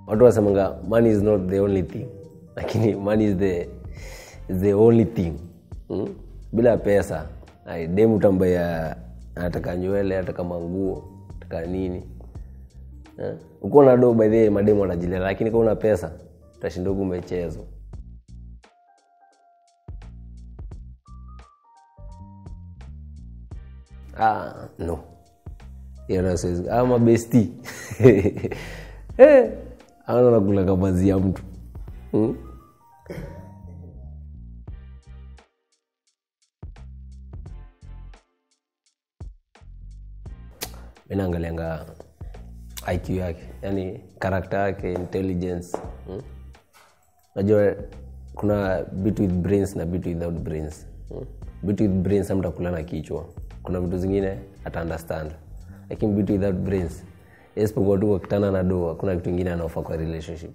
watu wasemanga money is not the only thing lakini money is the, is the only thing mm? bila pesa ai, demu tambaya anataka nywele anataka manguo anataka nini eh? ukiwa na do by the way, mademu anajilela lakini kama una pesa utashinda huku umechezwa ah, no hiyo nayo siwezi ah, mabesti eh, ana nakula kamazi ya mtu hmm? mi naangalianga iq yake yani karakta yake intelligence hmm? najua kuna bit with brains na bit without brains hmm? bit with brains amtakula na kichwa kuna vitu zingine ata understand lakini bit without brains isipokuwa tu wakitana na doa kuna kitu ingine anaofa kwa relationship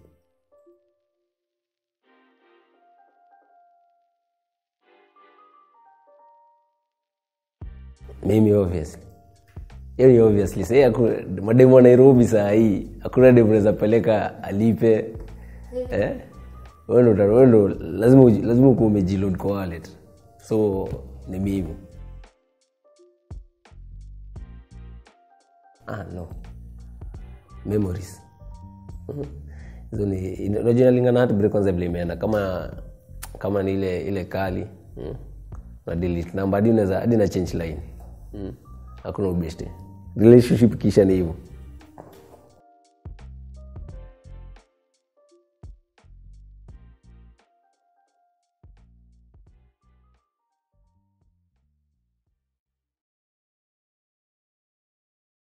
mimi obviously hiyo ni obviously sahii haku- mademu wa nairobi saa hii hakuna demu naweza peleka alipe eh? Wewe ndo uta- wewe ndo lazima uji- lazima ukuwa umejiload kwa wallet so ni mimi ah, no memories Mhm. hizo ni ina- unajua inalingana hata break kwanza vile imeenda kama kama ni ile ile kali mm. na delete namba hadi unaweza hadi na change line mm. hakuna ubeshte relationship kisha ni hivyo